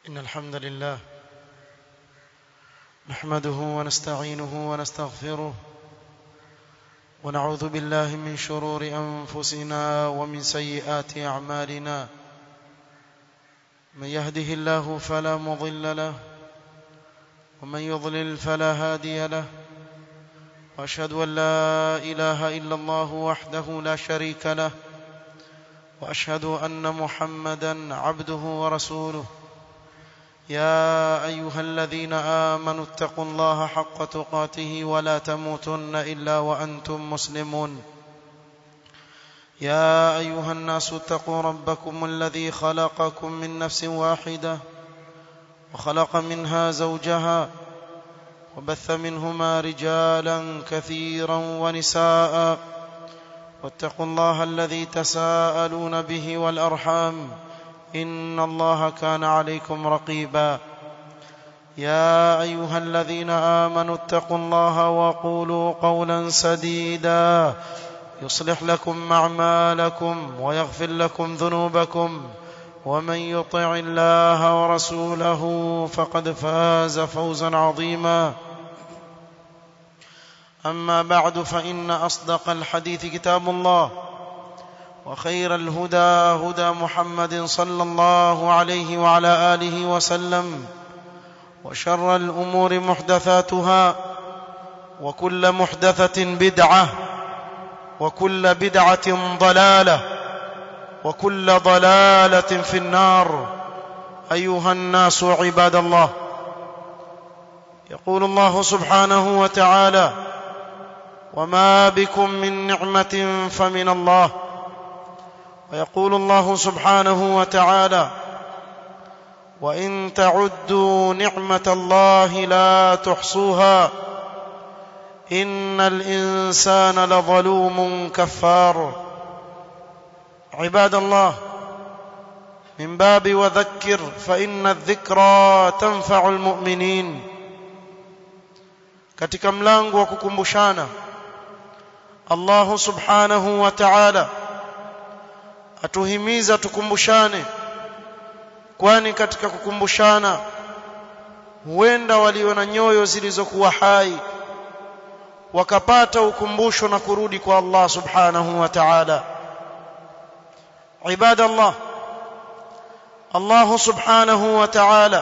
إن الحمد لله نحمده ونستعينه ونستغفره ونعوذ بالله من شرور أنفسنا ومن سيئات أعمالنا من يهده الله فلا مضل له ومن يضلل فلا هادي له وأشهد أن لا إله إلا الله وحده لا شريك له وأشهد أن محمدا عبده ورسوله يا أيها الذين آمنوا اتقوا الله حق تقاته ولا تموتن إلا وأنتم مسلمون يا أيها الناس اتقوا ربكم الذي خلقكم من نفس واحدة وخلق منها زوجها وبث منهما رجالا كثيرا ونساء واتقوا الله الذي تساءلون به والأرحام إن الله كان عليكم رقيبا يا أيها الذين آمنوا اتقوا الله وقولوا قولا سديدا يصلح لكم أعمالكم ويغفر لكم ذنوبكم ومن يطع الله ورسوله فقد فاز فوزا عظيما أما بعد فإن أصدق الحديث كتاب الله وخير الهدى هدى محمد صلى الله عليه وعلى آله وسلم وشر الأمور محدثاتها وكل محدثة بدعة وكل بدعة ضلالة وكل ضلالة في النار أيها الناس عباد الله يقول الله سبحانه وتعالى وما بكم من نعمة فمن الله ويقول الله سبحانه وتعالى وإن تعدوا نعمة الله لا تحصوها إن الإنسان لظلوم كفار عباد الله من باب وذكر فإن الذكرى تنفع المؤمنين katika mlango wa kukumbushana Allah subhanahu wa ta'ala atuhimiza tukumbushane kwani katika kukumbushana huenda walio na nyoyo zilizokuwa hai wakapata ukumbusho na kurudi kwa Allah subhanahu wa ta'ala ibadallah Allah subhanahu wa ta'ala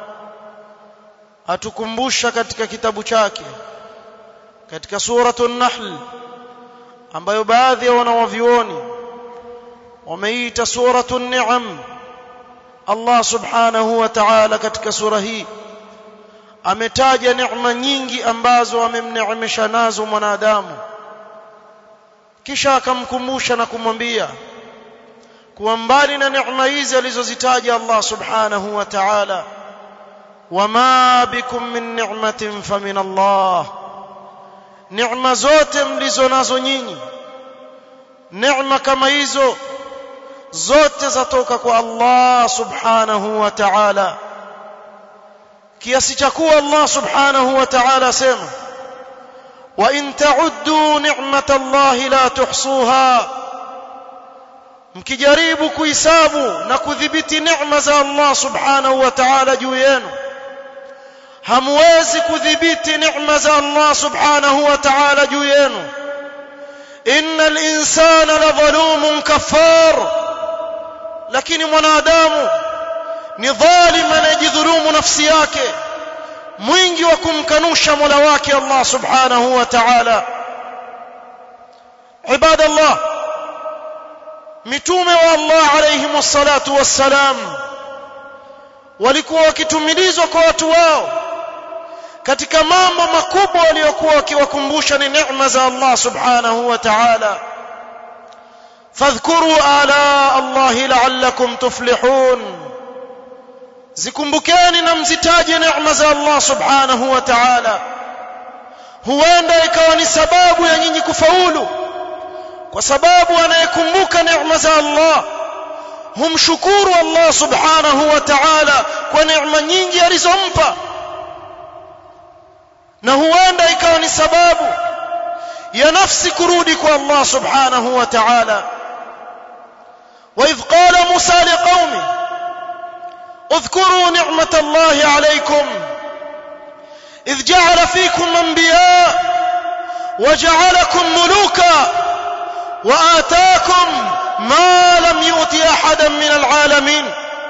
atukumbusha katika kitabu chake katika suratul nahl ambayo baadhi ya wanawavioni wameita suratul ni'am Allah subhanahu wa ta'ala katika sura hii ametaja neema nyingi ambazo amemneemesha nazo mwanadamu kisha akamkumbusha na kumwambia kuwa mbali na neema hizi alizozitaja Allah subhanahu wa ta'ala wama bikum min ni'matin famin Allah neema zote mlizo nazo nyinyi neema kama hizo zote zatoka kwa Allah subhanahu wa ta'ala kiasi cha kuwa Allah subhanahu wa ta'ala sema wa in ta'uddu ni'matallahi la tuhsuha mkijaribu kuhisabu na kudhibiti neema za Allah subhanahu wa ta'ala juu yenu hamwezi kudhibiti neema za Allah subhanahu wa ta'ala juu yenu innal insana ladhalumun kaffar lakini mwanadamu ni dhalim anayejidhulumu nafsi yake mwingi wa kumkanusha Mola wake Allah subhanahu wa ta'ala ibadallah mitume wa Allah alayhi wassalatu wassalam walikuwa wakitumilizwa kwa watu wao katika mambo makubwa waliokuwa wakiwakumbusha ni neema za Allah subhanahu wa ta'ala fadhkuru ala Allah la'allakum tuflihun zikumbukeni na mzitaje neema za Allah subhanahu wa ta'ala huenda ikawa ni sababu ya nyinyi kufaulu kwa sababu anayekumbuka neema za Allah humshukuru Allah subhanahu wa ta'ala kwa neema nyingi alizompa na huenda ikawa ni sababu ya nafsi kurudi kwa Allah subhanahu wa ta'ala وإذ قال موسى لقومه اذكروا نعمة الله عليكم إذ جعل فيكم أنبياء وجعلكم ملوكا وآتاكم ما لم يؤت أحدا من العالمين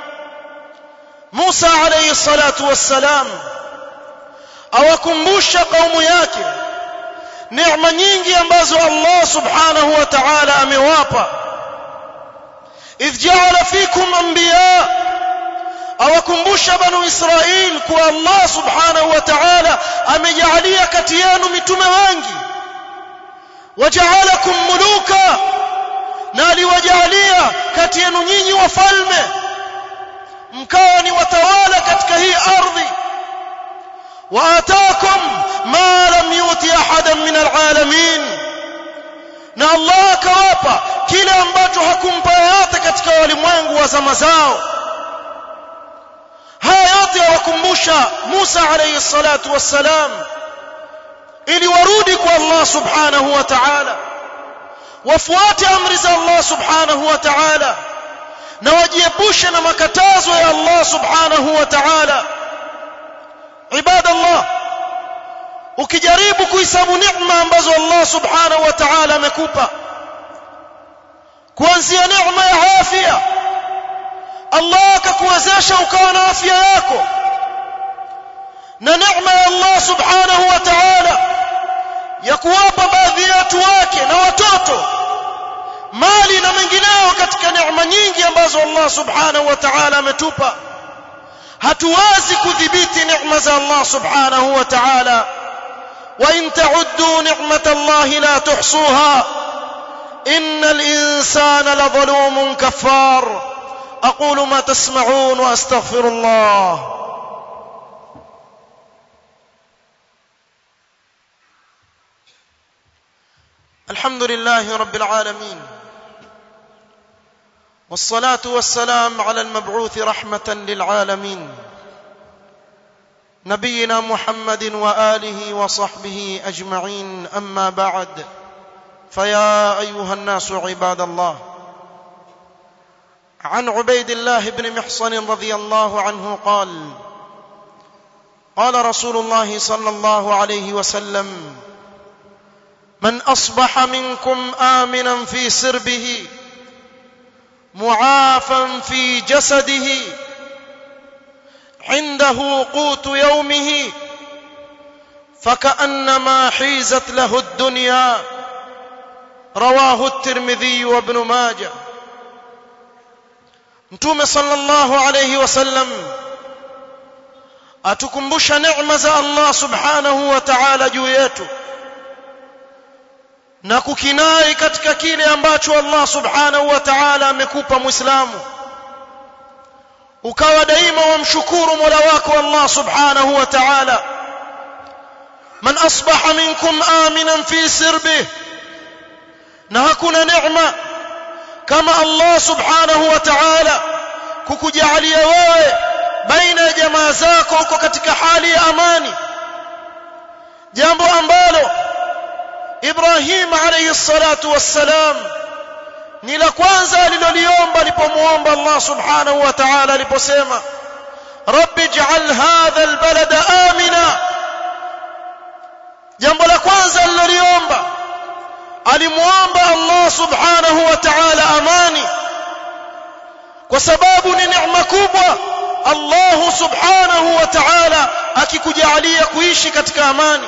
موسى عليه الصلاة والسلام awakumbusha kaumu yake neema nyingi ambazo Allah subhanahu wa ta'ala amewapa idh ja'ala fikum anbiya awakumbusha banu Israil kuwa Allah subhanahu wa ta'ala amejalia kati yenu mitume wengi waja'alakum muluka na aliwajalia kati yenu nyinyi wafalme mkawa ni watawala katika hii ardhi وآتاكم ما لم يؤت أحدا من العالمين na Allah akawapa kile ambacho hakumpa yote katika walimwengu wa zama zao haya yote yawakumbusha Musa alayhi salatu wassalam ili warudi kwa Allah subhanahu wa ta'ala wafuate amri za Allah subhanahu wa ta'ala na wajiepushe na makatazo ya Allah subhanahu wa ta'ala ibada Allah ukijaribu kuhesabu neema ambazo Allah subhanahu wa ta'ala amekupa kuanzia neema ya afya Allah akakuwezesha ukawa na afya yako na neema ya Allah subhanahu wa ta'ala ya kuwapa baadhi ya watu wake na watoto mali na mengineo katika neema nyingi ambazo Allah subhanahu wa ta'ala ametupa hatuwezi kudhibiti neema za Allah subhanahu wa ta'ala wa in ta'uddu ni'mata Allah la tuhsuha innal insana ladhalumun kaffar aqulu ma tasma'un wa astaghfirullah الحمد لله رب العالمين والصلاة والسلام على المبعوث رحمة للعالمين نبينا محمد وآله وصحبه أجمعين أما بعد فيا أيها الناس عباد الله عن عبيد الله بن محصن رضي الله عنه قال قال رسول الله صلى الله عليه وسلم من أصبح منكم آمنا في سربه معافا في جسده عنده قوت يومه فكأنما حيزت له الدنيا رواه الترمذي وابن ماجه mtume sallallahu alayhi wasallam atukumbusha neema za Allah subhanahu wa ta'ala juu yetu na kukinai katika kile ambacho Allah subhanahu wa ta'ala amekupa muislamu ukawa daima wamshukuru Mola wako Allah subhanahu wa ta'ala man asbaha minkum aminan fi sirbih na hakuna neema kama Allah subhanahu wa ta'ala kukujalia wewe baina ya jamaa zako uko katika hali ya amani jambo ambalo Ibrahim alayhi salatu wassalam ni la kwanza aliloliomba alipomuomba Allah subhanahu wa ta'ala aliposema rabbi ij'al hadha albalada amina jambo la kwanza aliloliomba alimuomba Allah subhanahu wa ta'ala amani kwa sababu ni neema kubwa Allah subhanahu wa ta'ala akikujalia kuishi katika amani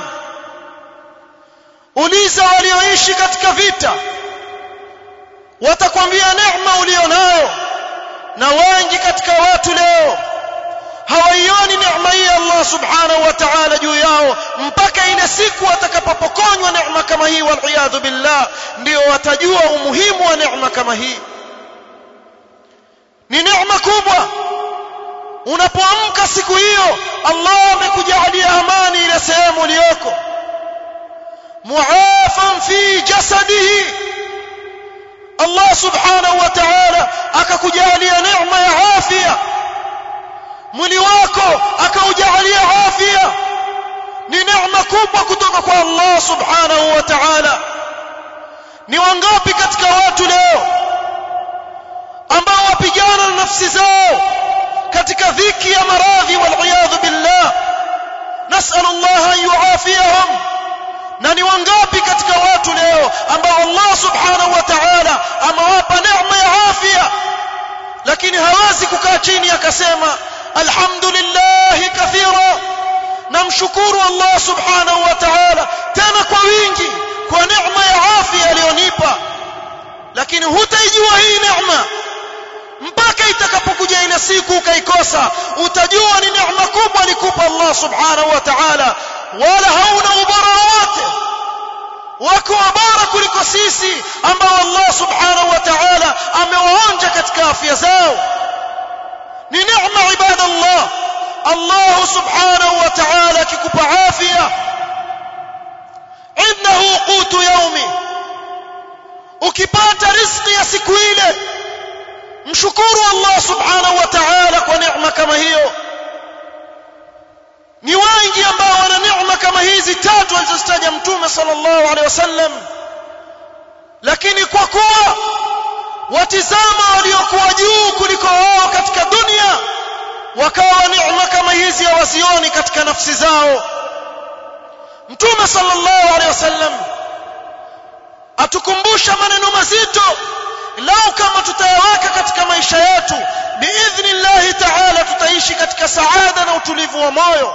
uliza walioishi katika vita watakwambia neema ulionayo na wengi katika watu leo hawaioni neema hii Allah subhanahu wa ta'ala juu yao mpaka ile siku watakapopokonywa neema kama hii wal billah ndio watajua umuhimu wa neema kama hii ni neema kubwa unapoamka siku hiyo Allah amekujalia amani ile sehemu uliyoko muafan fi jasadihi Allah subhanahu wa ta'ala akakujalia neema ya afya mwili wako akaujalia afya ni neema kubwa kutoka kwa Allah subhanahu wa ta'ala ni wangapi katika watu leo ambao wapigana na nafsi zao katika dhiki ya maradhi wal billah nas'al Allah an yuafiyahum na ni wangapi katika watu leo ambao Allah subhanahu wa ta'ala amewapa neema ya afya lakini hawezi kukaa chini akasema alhamdulillah kathira namshukuru Allah subhanahu wa ta'ala tena kwa wingi kwa neema ya afya aliyonipa lakini hutaijua hii neema mpaka itakapokuja ile siku ukaikosa utajua ni neema kubwa alikupa Allah subhanahu wa ta'ala wala hauna ubora wote wako bora kuliko sisi ambao Allah subhanahu wa ta'ala amewaonja katika afya zao ni neema ibadallah Allah subhanahu wa ta'ala akikupa afya innahu qutu yaumi ukipata riziki ya siku ile mshukuru Allah subhanahu wa ta'ala kwa neema kama hiyo ni wengi ambao wana neema kama hizi tatu alizozitaja mtume sallallahu alaihi wasallam lakini kwa kuwa watizama waliokuwa juu kuliko wao katika dunia wakawa neema kama hizi hawazioni katika nafsi zao mtume sallallahu alaihi wasallam atukumbusha maneno mazito lau kama tutayaweka katika maisha yetu biidhnillahi ta'ala tutaishi katika saada na utulivu wa moyo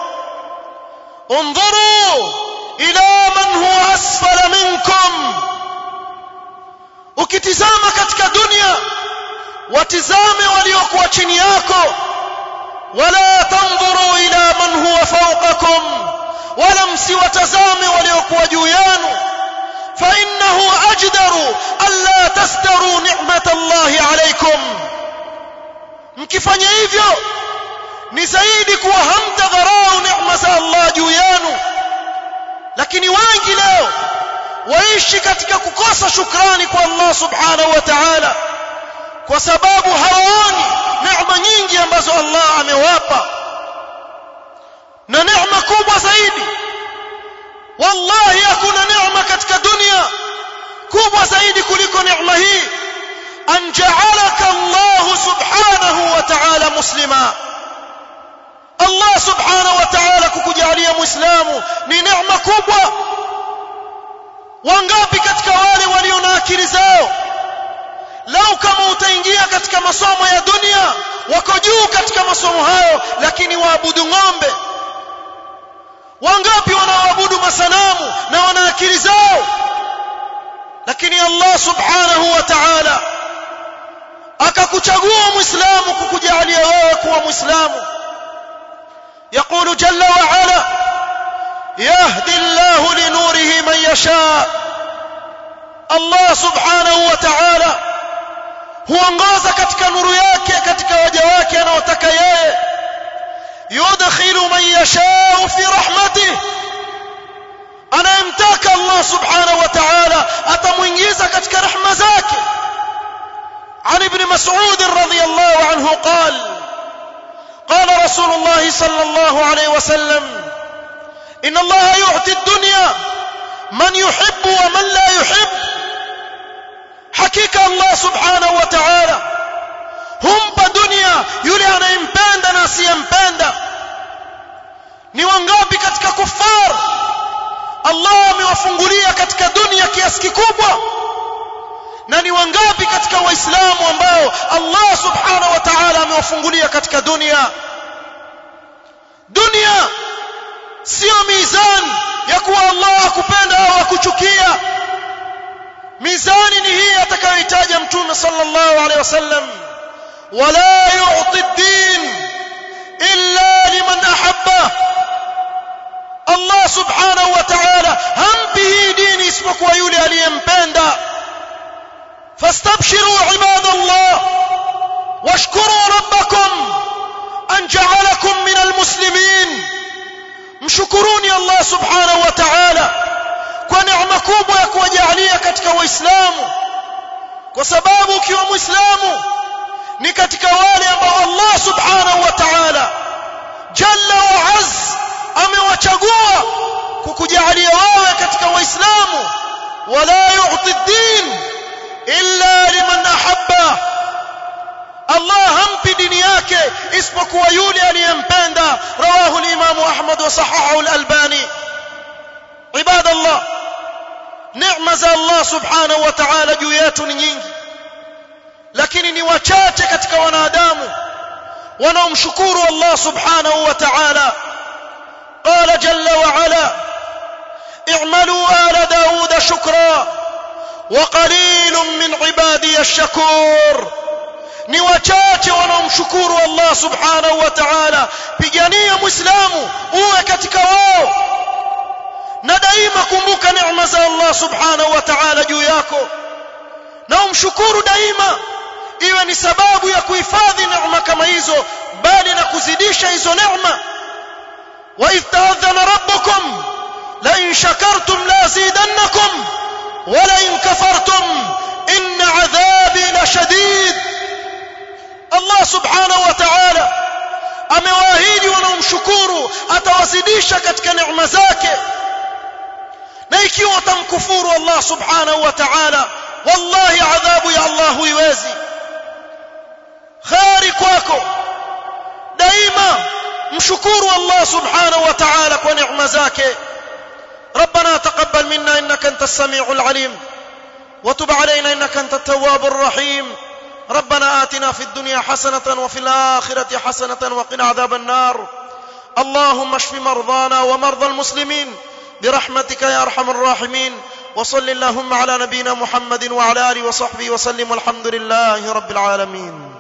انظروا الى من هو اسفل منكم ukitizama katika dunia watizame waliokuwa chini yako wala tanzuru ila man huwa fawqakum wala msiwatazame waliokuwa juu yenu fa innahu ajdaru alla tasdaru ni'mat Allah alaykum mkifanya hivyo ni zaidi kuwa hamtadharau neema za Allah juu yenu lakini wengi leo waishi katika kukosa shukrani kwa Allah subhanahu wa ta'ala kwa sababu hawaoni neema nyingi ambazo Allah amewapa na neema kubwa zaidi wallahi hakuna neema katika dunia kubwa zaidi kuliko neema hii an ja'alaka Allah subhanahu wa ta'ala muslima Allah subhanahu wa ta'ala kukujalia muislamu ni neema kubwa wangapi katika wale walio na akili zao lau kama utaingia katika masomo ya dunia wako juu katika masomo hayo lakini waabudu ng'ombe wangapi wanaoabudu masanamu na wana akili zao lakini Allah subhanahu wa ta'ala akakuchagua muislamu kukujalia wewe kuwa muislamu يقول جل وعلا يهدي الله لنوره من يشاء الله سبحانه وتعالى huongoza katika nuru yake katika waja wake anaotaka yeye yudkhilu man yashau fi rahmatih anayemtaka Allah subhanahu wa ta'ala atamuingiza katika rahma zake عن ابن مسعود رضي الله عنه قال قال رسول الله صلى الله عليه وسلم إن الله يعطي الدنيا من يحب ومن لا يحب حقيقة الله سبحانه وتعالى humpa dunia yule anayempenda na asiyempenda ni wangapi katika kufar Allah amewafungulia katika dunia kiasi kikubwa na ni wangapi katika waislamu ambao Allah subhanahu wa ta'ala amewafungulia katika dunia dunia sio mizani ya kuwa Allah akupenda au akuchukia mizani ni hii atakayoitaja mtume sallallahu alaihi wasallam wala yu'ti ad-din illa liman ahabba Allah subhanahu wa ta'ala hampi hii dini isipokuwa yule aliyempenda فاستبشروا عباد الله واشكروا ربكم أن جعلكم من المسلمين مشكروني الله سبحانه وتعالى ونعمة كوبا يكوجعليا katika waislamu kwa sababu ukiwa muislamu ni katika wale ambao Allah subhanahu wa ta'ala jalla wa azz amewachagua kukujalia wewe katika waislamu wala yu'ti ad-din illa liman ahabba Allah hampi dini yake isipokuwa yule aliyempenda rawahu al-Imam Ahmad wa sahahahu al-Albani ibadallah neema za Allah subhanahu wa ta'ala juu yetu ni nyingi lakini ni wachache katika wanadamu wanaomshukuru Allah subhanahu wa ta'ala قال جل وعلا اعملوا آل داود شكرا وقليل من عبادي الشكور ni wachache wanaomshukuru Allah subhanahu wa ta'ala pigania muislamu uwe katika wao na daima kumbuka neema za Allah subhanahu wa ta'ala juu yako na umshukuru daima iwe ni sababu ya kuhifadhi neema kama hizo bali na kuzidisha hizo neema wa idh ta'adhana rabbukum la in shakartum la azidannakum wa la in kafartum inna 'adhabi lashadid Allah subhanahu wa ta'ala amewaahidi wanaomshukuru atawazidisha katika neema zake na ikiwa utamkufuru Allah subhanahu wa ta'ala wallahi adhabu ya Allah huiwezi khari kwako daima mshukuru Allah subhanahu wa ta'ala kwa neema zake ربنا تقبل منا انك انت السميع العليم وتب علينا انك انت التواب الرحيم ربنا آتنا في الدنيا حسنة وفي الآخرة حسنة وقنا عذاب النار اللهم اشف مرضانا ومرضى المسلمين برحمتك يا ارحم الراحمين وصل اللهم على نبينا محمد وعلى اله وصحبه وسلم والحمد لله رب العالمين